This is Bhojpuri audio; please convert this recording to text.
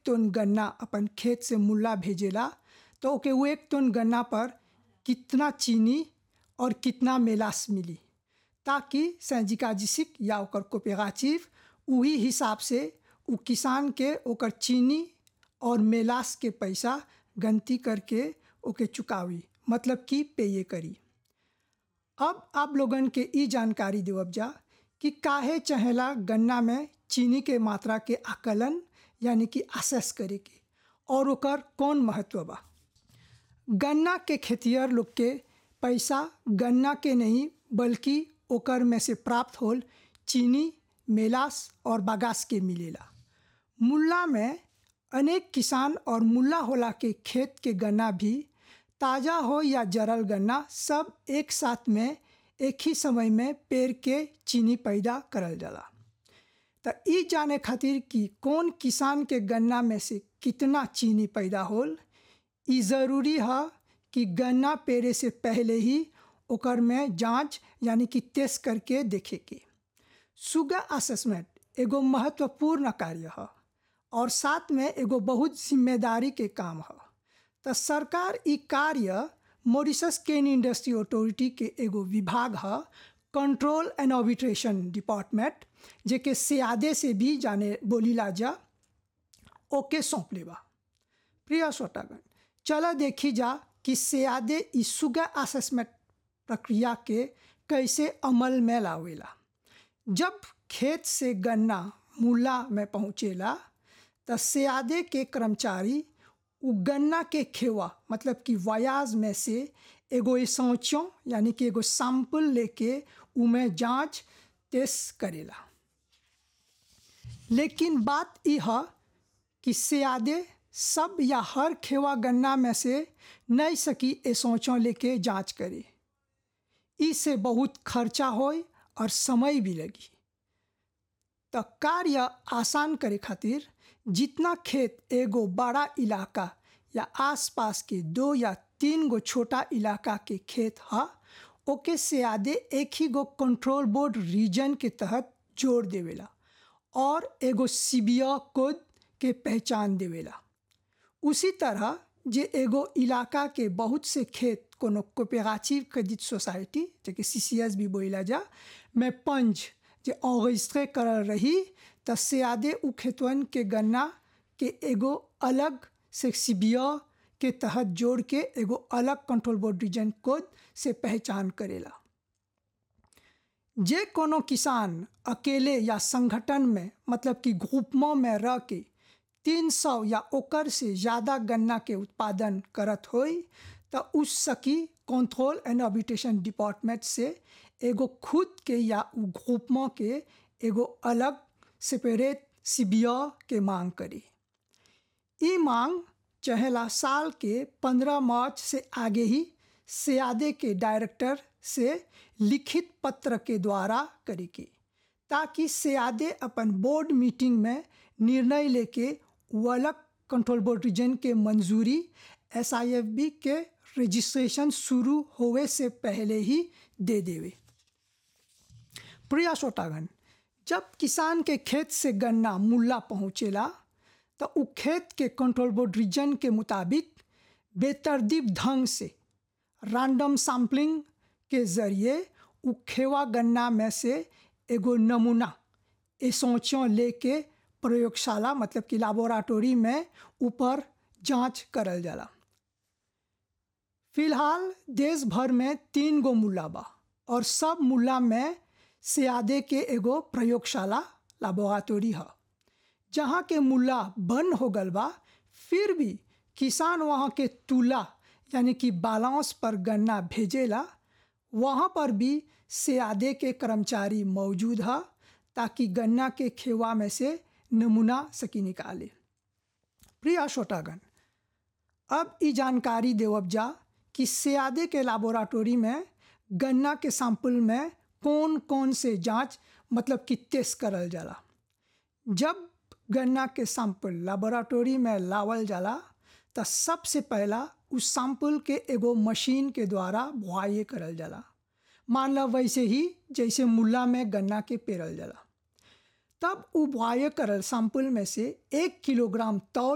टन गन्ना अपन खेत से मुल्ला भेजेला तो ओके वो एक टन गन्ना पर कितना चीनी और कितना मेलास मिली ताकि सैजिकाजिसिक या ओकर कोपेगाचिव वही हिसाब से उ किसान के ओकर चीनी और मेलास के पैसा गनती करके ओके चुकावी मतलब कि पेये करी अब आप लोगन के ई जानकारी देवब जा कि काहे चहेला गन्ना में चीनी के मात्रा के आकलन यानी कि असेस करे के और ओकर कौन महत्व बा गन्ना के खेतिहर लोग के पैसा गन्ना के नहीं बल्कि ओकर में से प्राप्त होल चीनी मेलास और बागास के मिलेला मुल्ला में अनेक किसान और मुल्ला होला के खेत के गन्ना भी ताज़ा हो या जरल गन्ना सब एक साथ में एक ही समय में पेड़ के चीनी पैदा करल जाला तो ई जाने खातिर कि कौन किसान के गन्ना में से कितना चीनी पैदा होल ई ज़रूरी है कि गन्ना पेरे से पहले ही ओकर में जांच यानी कि टेस्ट करके देखे के सुगा असेसमेंट एगो महत्वपूर्ण कार्य है और साथ में एगो बहुत जिम्मेदारी के काम है तो सरकार ई कार्य मॉरिशस केन इंडस्ट्री अथॉरिटी के एगो विभाग है कंट्रोल एंड ऑबिट्रेशन डिपार्टमेंट जेके सियादे से भी जाने बोलीला जा ओके सौंप लेबा प्रिय श्रोतागण चलो देखी जा कि सियादे ई सुगा असेसमेंट प्रक्रिया के कैसे अमल में लावेला जब खेत से गन्ना मूला में पहुँचेला तो सियादे के कर्मचारी उ गन्ना के खेवा मतलब कि वयाज में से एगो सौचों यानी कि एगो सैंपल लेके उमें जांच टेस्ट करेला लेकिन बात यह है कि सियादे सब या हर खेवा गन्ना में से नहीं सकी ए सोचों लेके जांच करे इससे बहुत खर्चा होए और समय भी लगी तो कार्य आसान करे खातिर जितना खेत एगो बड़ा इलाका या आसपास के दो या तीन गो छोटा इलाका के खेत है ओके से आदे एक ही गो कंट्रोल बोर्ड रीजन के तहत जोड़ देवेला और एगो सीबिया कोड के पहचान देवेला उसी तरह जे एगो इलाका के बहुत से खेत कोनो कोपेगाचिव क्रेडिट सोसाइटी जेके सी सी एस भी बोला जा में पंच जे ऑगस्ट्रे करल रही त से आदे उ खेतवन के गन्ना के एगो अलग से सीबिया के तहत जोड़ के एगो अलग कंट्रोल बोर्ड रीजन कोड से पहचान करेला जे कोनो किसान अकेले या संगठन में मतलब कि ग्रुपों में रह के तीन सौ या ओकर से ज़्यादा गन्ना के उत्पादन करत होई तो उस सकी कंट्रोल एंड ऑबिटेशन डिपार्टमेंट से एगो खुद के या उ ग्रुपों के एगो अलग सेपरेट सीबिया के मांग करी ई मांग चहेला साल के पंद्रह मार्च से आगे ही सियादे के डायरेक्टर से लिखित पत्र के द्वारा करी की ताकि सियादे अपन बोर्ड मीटिंग में निर्णय लेके वो अलग कंट्रोल बोर्ड रीजन के मंजूरी एस के रजिस्ट्रेशन शुरू होवे से पहले ही दे देवे प्रिया श्रोतागण जब किसान के खेत से गन्ना मुल्ला पहुँचेला तो उ खेत के कंट्रोल बोर्ड रीजन के मुताबिक बेतरतीब ढंग से रैंडम सैम्पलिंग के ज़रिए उ खेवा गन्ना में से एगो नमूना एसोचों लेके प्रयोगशाला मतलब कि लैबोरेटरी में ऊपर जांच करल जाला फिलहाल देश भर में तीन गो मुल्ला बा और सब मुल्ला में सियादे के एगो प्रयोगशाला लैबोरेटरी है जहाँ के मुल्ला बंद हो गल बा फिर भी किसान वहाँ के तुला यानी कि बालांस पर गन्ना भेजेला वहाँ पर भी सियादे के कर्मचारी मौजूद है ताकि गन्ना के खेवा में से नमूना सकी निकाले प्रिय श्रोतागण अब ई जानकारी देवब जा कि सियादे के लैबोरेटरी में गन्ना के सैंपल में कौन कौन से जांच मतलब कि टेस्ट करल जाला जब गन्ना के सैंपल लैबोरेटरी में लावल जाला तो सबसे पहला उस सैंपल के एगो मशीन के द्वारा बुआई करल जाला मान लो वैसे ही जैसे मुल्ला में गन्ना के पेरल जाला तब उ बुआई करल सैंपल में से एक किलोग्राम तौल